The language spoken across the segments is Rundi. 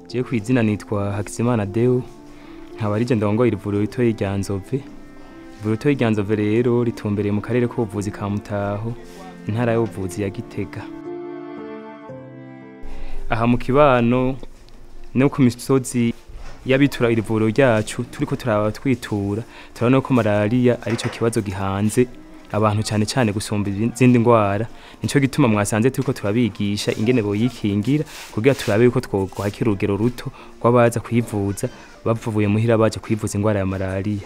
jewe ku izina nitwa Hakizimana Deo nkaba ari je ndongoye ivuriro ritoyi rya Nzove ivuriro ritoyi rya Nzove rero ritumbereye mu karere k'ubuvuzi ka Mutaho intara y'ubuvuzi ya Gitega aha mu kibano no ku misozi y'abitura iri vuriro ryacu turiko turaba twitura turabona ko malariya arico kibazo gihanze abantu cyane cyane gusumba izindi ndwara nico gituma mwasanze turiko turabigisha ingene boyikingira kugira turabe yuko twokwakira urugero ruto rw'abaza kwivuza bavuye muhira baje kwivuza indwara ya malariya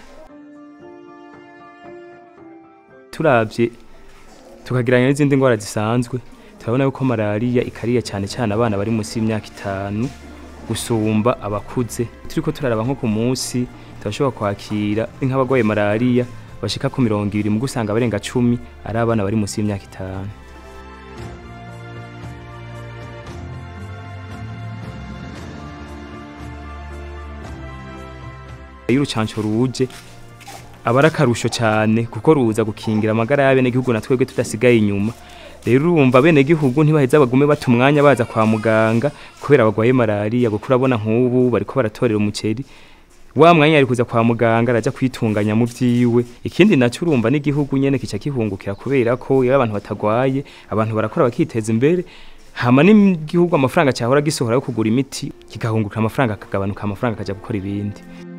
turavye tukagereranya n'izindi ndwara zisanzwe turabona yuko malariya ikariye cyane cyane abana bari munsi y'imyaka itanu gusumba abakuze turiko turaraba nko ku munsi turashobora kwakira nk'abarwaye malariya bashika ku mirongo ibiri mu gusanga abarenga cumi ari abana bari munsi y'imyaka itanu iyo urucanco ruje aba ari akarusho cyane kuko ruza gukingira amagara y'abenegihugu na twebwe tudasigaye inyuma rero urumva abenegihugu ntibaheza bagume bata umwanya baza kwa muganga kubera bagwaye malariya kuko urabona nk'ubu bariko baratorera umuceri wa mwanya ari kuza kwa muganga araja kwitunganya mu vyiwe ikindi naco urumva n'igihugu nyene kica kihungukira kubera ko iyo abantu batagwaye abantu barakora bakiteza imbere hama n'igihugu amafaranga cyahora gisohora yo kugura imiti kigahungukira amafaranga akagabanuka amafaranga akaja gukora ibindi